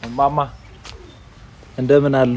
ማማ እንደምን አሉ?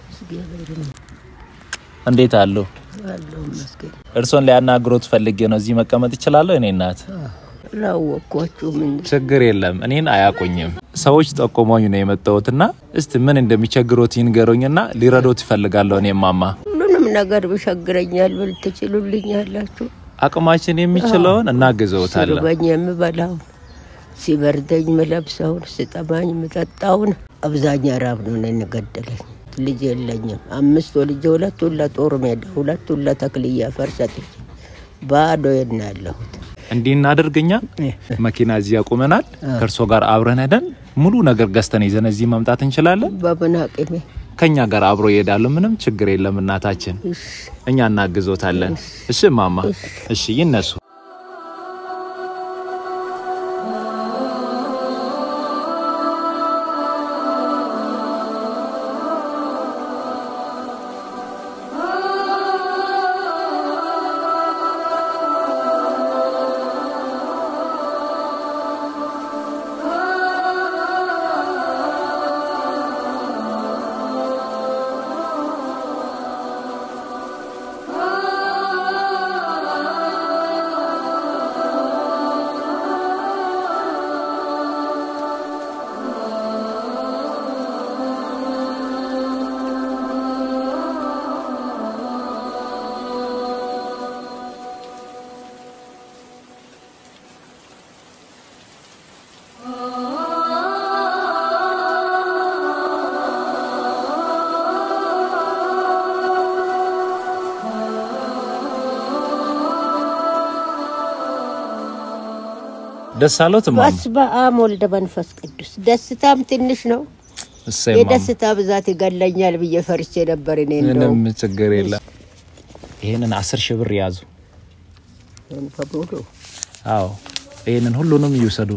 እንዴት አሉ? እርሶን ሊያናግሮት ፈልጌ ነው። እዚህ መቀመጥ ይችላለሁ? እኔ እናት ላወቅኳችሁም እንጂ ችግር የለም። እኔን አያውቁኝም። ሰዎች ጠቆሞኝ ነው የመጣሁትና እስቲ ምን እንደሚቸግሮት ይንገሩኝና ሊረዶት ይፈልጋለሁ። እኔ ማማ ሁሉንም ነገር ብሸግረኛል ብል ትችሉልኛላችሁ። አቅማችን የሚችለውን እናግዘውታለን። ሲርበኝ የምበላውን፣ ሲበርደኝ ምለብሰውን፣ ሲጠማኝ ምጠጣውን አብዛኛ ራብ ነው እኔን ገደለኝ። ልጅ የለኝም። አምስት ወልጄ ሁለቱን ለጦር ሜዳ ሁለቱን ለተክልያ ፈርሰጥቼ ባዶ የና ያለሁት እንዲህ እናደርግኛ መኪና እዚህ ያቁመናል። ከእርሶ ጋር አብረን ሄደን ሙሉ ነገር ገዝተን ይዘን እዚህ መምጣት እንችላለን። በምን አቅሜ ከኛ ጋር አብሮ ይሄዳሉ። ምንም ችግር የለም እናታችን፣ እሺ እኛ እናግዞታለን። እሺ ማማ፣ እሺ ይነሱ። ደስ አሎት ማማ? በስመ አብ ወልደ መንፈስ ቅዱስ። ደስታም ትንሽ ነው። እሰይ ማማ፣ የደስታ ብዛት ይገለኛል ብዬ ፈርቼ ነበር። እኔ እንደው ምንም ችግር የለም። ይሄንን አስር ሺህ ብር ያዙ። በሙሉ አዎ ይሄንን ሁሉንም ይውሰዱ።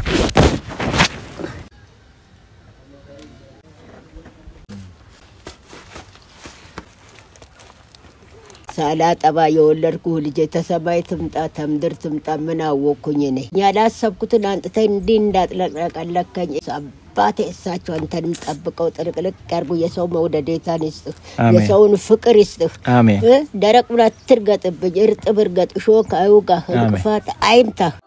ሳላጠባ የወለድኩ ልጄ ተሰማይ ትምጣ ተምድር ትምጣ ምን አወቅኩኝ እኔ ያላሰብኩትን አንጥተኝ እንዲህ እንዳጥለቀለከኝ አባቴ እሳቸው አንተንም ጠብቀው ጥልቅልቅ ያርጉ። የሰው መውደዴታን ይስጥህ፣ አሜን። የሰውን ፍቅር ይስጥህ። አሜን እ ደረቅ ብላ ትርገጥብኝ፣ እርጥብ እርገጥ፣ እሾህ አይውጋህ፣ እንቅፋት አይምታህ።